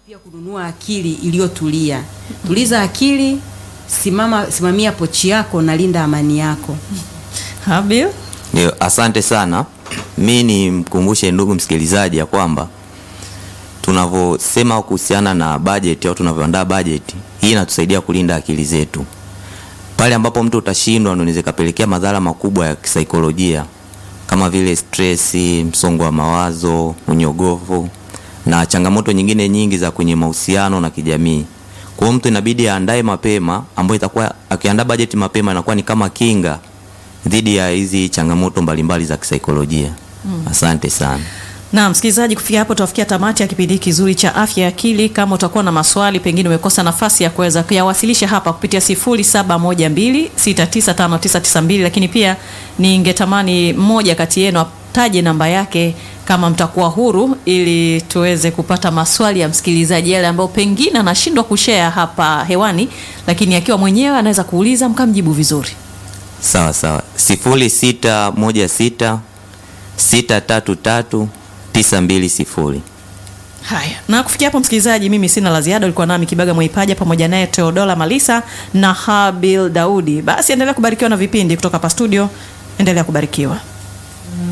pia kununua akili iliyotulia. Tuliza akili, simama, simamia pochi yako na linda amani yako. Habil, Ndio, asante sana. Mi ni mkumbushe ndugu msikilizaji ya kwamba tunavyosema kuhusiana na bajeti au tunavyoandaa bajeti hii inatusaidia kulinda akili zetu. Pale ambapo mtu utashindwa, ndio inaweza ikapelekea madhara makubwa ya kisaikolojia kama vile stresi, msongo wa mawazo, unyogovu na changamoto nyingine nyingi za kwenye mahusiano na kijamii. Kwa hiyo mtu inabidi aandae mapema, ambayo itakuwa akiandaa bajeti mapema inakuwa ni kama kinga dhidi ya hizi changamoto mbalimbali za kisaikolojia. Asante sana. na msikilizaji, kufikia hapo tutafikia tamati ya kipindi hiki kizuri cha afya ya akili. Kama utakuwa na maswali, pengine umekosa nafasi ya kuweza kuyawasilisha hapa kupitia 0712695992, lakini pia ningetamani mmoja kati yenu ataje namba yake kama mtakuwa huru, ili tuweze kupata maswali ya msikilizaji yale ambayo pengine anashindwa kushare hapa hewani, lakini akiwa mwenyewe anaweza kuuliza mkamjibu vizuri. Sawa sawa, sifuri sita moja sita sita tatu tatu tisa mbili sifuri. Haya, na kufikia hapo msikilizaji, mimi sina la ziada. Ulikuwa nami Kibaga Mwaipaja pamoja naye Teodola Malisa na Habil Daudi. Basi endelea kubarikiwa na vipindi kutoka hapa studio, endelea kubarikiwa.